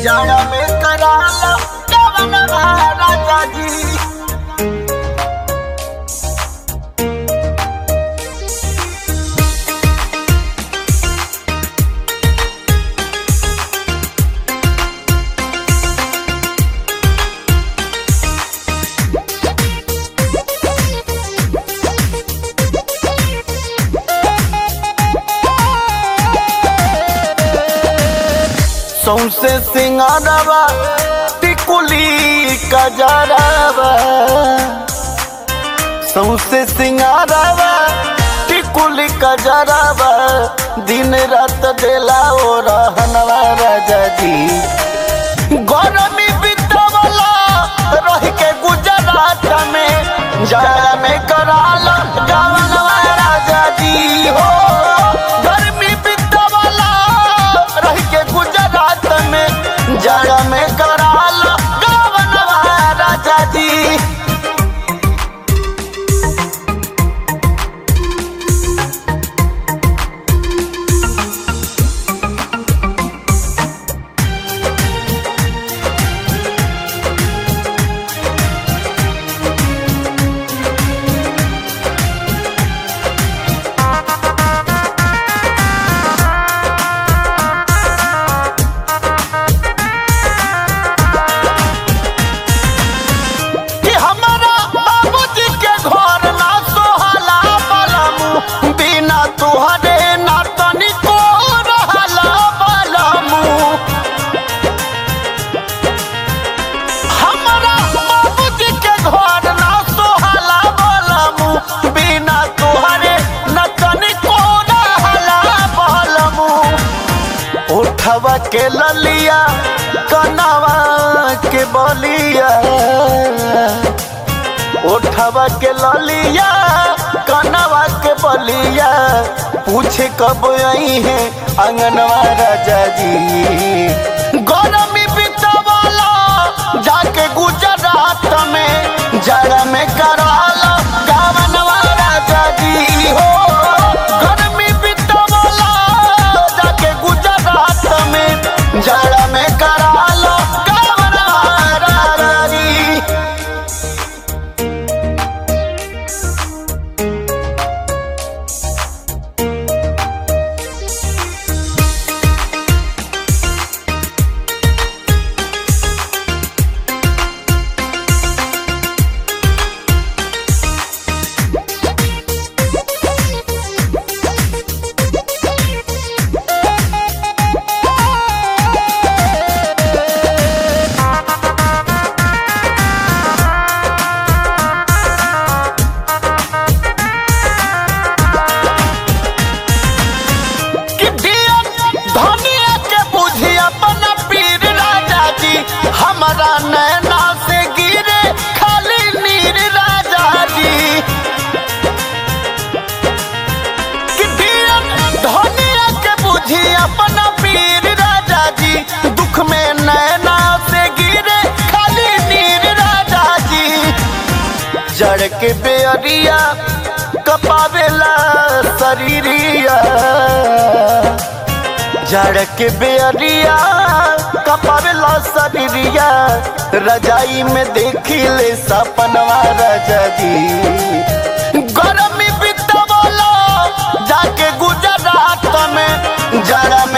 जाड़ा में कराला कवन राजा जी सौसे सिंगारवा टिकुली कजरवा सौसे सिंगारवा टिकुली कजरवा दिन रात देला ओ रहनवा राजा जी गरमी बितवला रह के गुजरात में जाड़ा में कराला गावनवा राजा जी हो गर्मी बितवला रह के गुजरात में जाड़ा में कराला गावनवा राजा जी कि हमारा बाबूजी के घर ना सोहला बलमु बिना तुहरे ना तनिको रहला बलमु हमारा बाबूजी के घर ना सोहला बलमु बिना तुहरे ना तनिको रहला बलमु उठवा के ललिया कनवा के बलिया उठवा के ललिया कनवा के बलिया पूछे कब आई है अंगनवा राजा जी गरमी बितवाला जाके गुजरात में जड़ में कराला गावनवा राजा जी हो गरमी बितवाला जाके गुजरात में जड़ में कराला गावनवा राजा जी कि दियन धनिया के बुझी अपना पीर राजा जी हमारा नैना से गिरे खाली नीर राजा जी कि दियन धनिया के बुझी अपना पीर राजा जी दुख में नैना से गिरे खाली नीर राजा जी जड़ के बेअरिया कपावेला शरीरिया जड़ के बेअरिया कपावेला शरीरिया रजाई में देखी ले सपनवा राजा जी गरमी बितवला जाके गुजरात में जड़